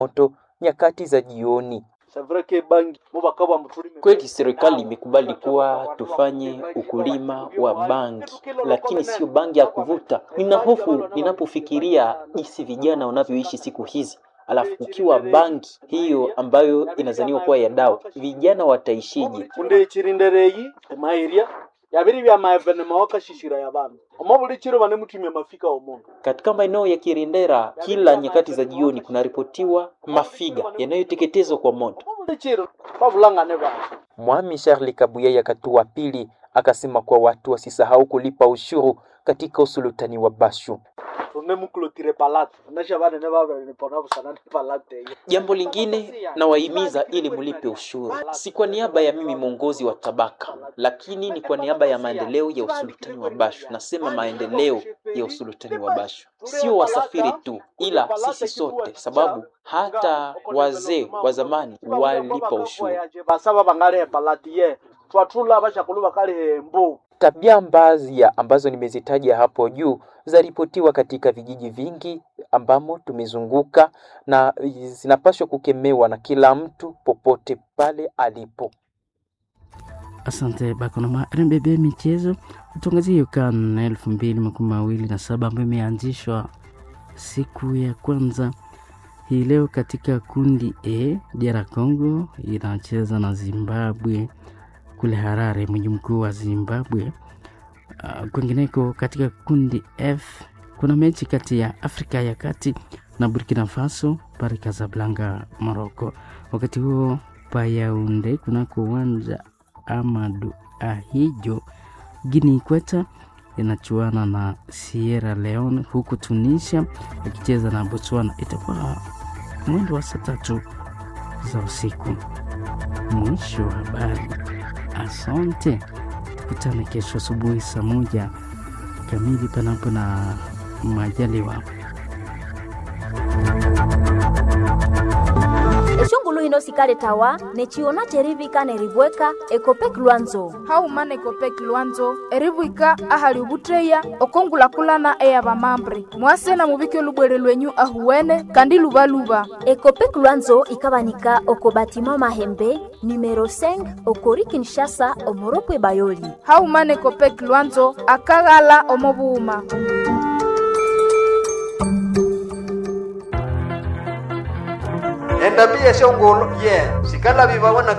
moto nyakati za jioni. Kweli serikali imekubali kuwa tufanye ukulima wa bangi, lakini sio bangi ya kuvuta. Nina hofu ninapofikiria jinsi vijana wanavyoishi siku hizi. Alafu ukiwa bangi hiyo ambayo inazaniwa kuwa ya dawa, vijana wataishije? undechirindereyi emairia yabiri bya maevenema wakashishira ya bantu omo buli chiro bane mutumia mafika omundu Katika maeneo ya Kirendera, kila nyakati za jioni kunaripotiwa mafiga yanayoteketezwa kwa moto. omo buli chiro bavulangane bantu Mwami Charles Kabuye Katua pili akasema kuwa watu wasisahau kulipa ushuru katika usultani wa Bashu. tune mukulotire palate onesha banene babenipona busana ne palate eyo Jambo lingine nawahimiza ili mlipe ushuru, si kwa niaba ya mimi mwongozi wa tabaka, lakini ni kwa niaba ya maendeleo ya usultani wa Bashu. Nasema maendeleo ya usultani wa Bashu, sio wasafiri tu, ila sisi sote, sababu hata wazee wa zamani walipa ushuru. basaba bangale palate ye twatula bashakulu bakali hembu Tabia mbaya ambazo nimezitaja hapo juu zaripotiwa katika vijiji vingi ambamo tumezunguka na zinapaswa kukemewa na kila mtu popote pale alipo. Asante Bakonoma. RMBB michezo tuangazie CAN elfu mbili makumi mawili na saba ambayo imeanzishwa siku ya kwanza hii leo katika kundi A. DR Congo inacheza na Zimbabwe kule Harare, mji mkuu wa Zimbabwe. Uh, kwingineko katika kundi F kuna mechi kati ya Afrika ya Kati na Burkina Faso pale Casablanca, Morocco. Wakati huo Payaunde kunako uwanja Amadu Ahijo Guinea Ikweta inachuana na Sierra Leone, huku Tunisia ikicheza na Botswana. Itakuwa mwendo wa saa tatu za usiku. Mwisho wa habari. Asante, tukutane kesho asubuhi saa moja kamili, panapo na majaliwa. eshongulu hino sikale tawa nechiona cherivika nerivweka ekopek lwanzo haumana ekopek lwanzo erivwika ahali ovutteya okongulakulana eya vamambre mwasena muvike olubwere lwenyu ahuwene kandi luvaluva ekopek lwanzo ikavanika oko batima mahembe numero 5 okori kinshasa omoropwe bayoli haumana ekopek lwanzo akaghala omovuuma endabia shongolo ye sikala viva wana